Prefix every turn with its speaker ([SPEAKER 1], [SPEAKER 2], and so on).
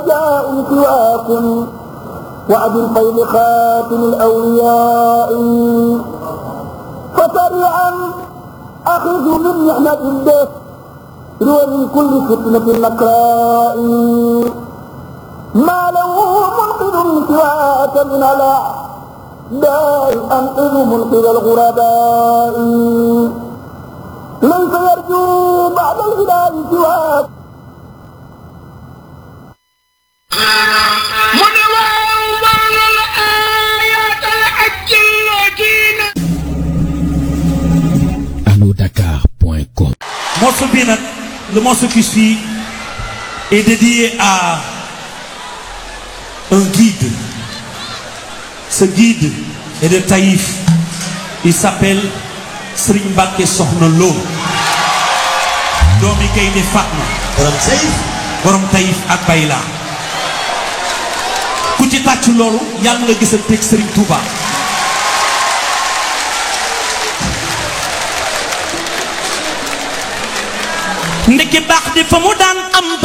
[SPEAKER 1] رجاء سواكم وأبي الفيض خاتم الأولياء فسريعا أخذ من نعمة الله ومن كل فتنة نكراء ما له منقذ سواك من على دار أنقذ منقذ الغرباء ليس يرجو بعد الهلال سواك
[SPEAKER 2] mu ne waaw wàllal ayatal ajjillajina
[SPEAKER 3] allodakar.com
[SPEAKER 4] morceau bi nag le morceau qui suit est dédié à un guide ce guide est de Taïf il s'appelle Serigne Mbacké Soxna Lo doomi Gaynde Fatma
[SPEAKER 5] borom sayf
[SPEAKER 4] borom Taïf ak Bayla ku ci tàcc loolu yàlla nga gis a teg Serigne Touba
[SPEAKER 6] ndeke baax di fa mu daan am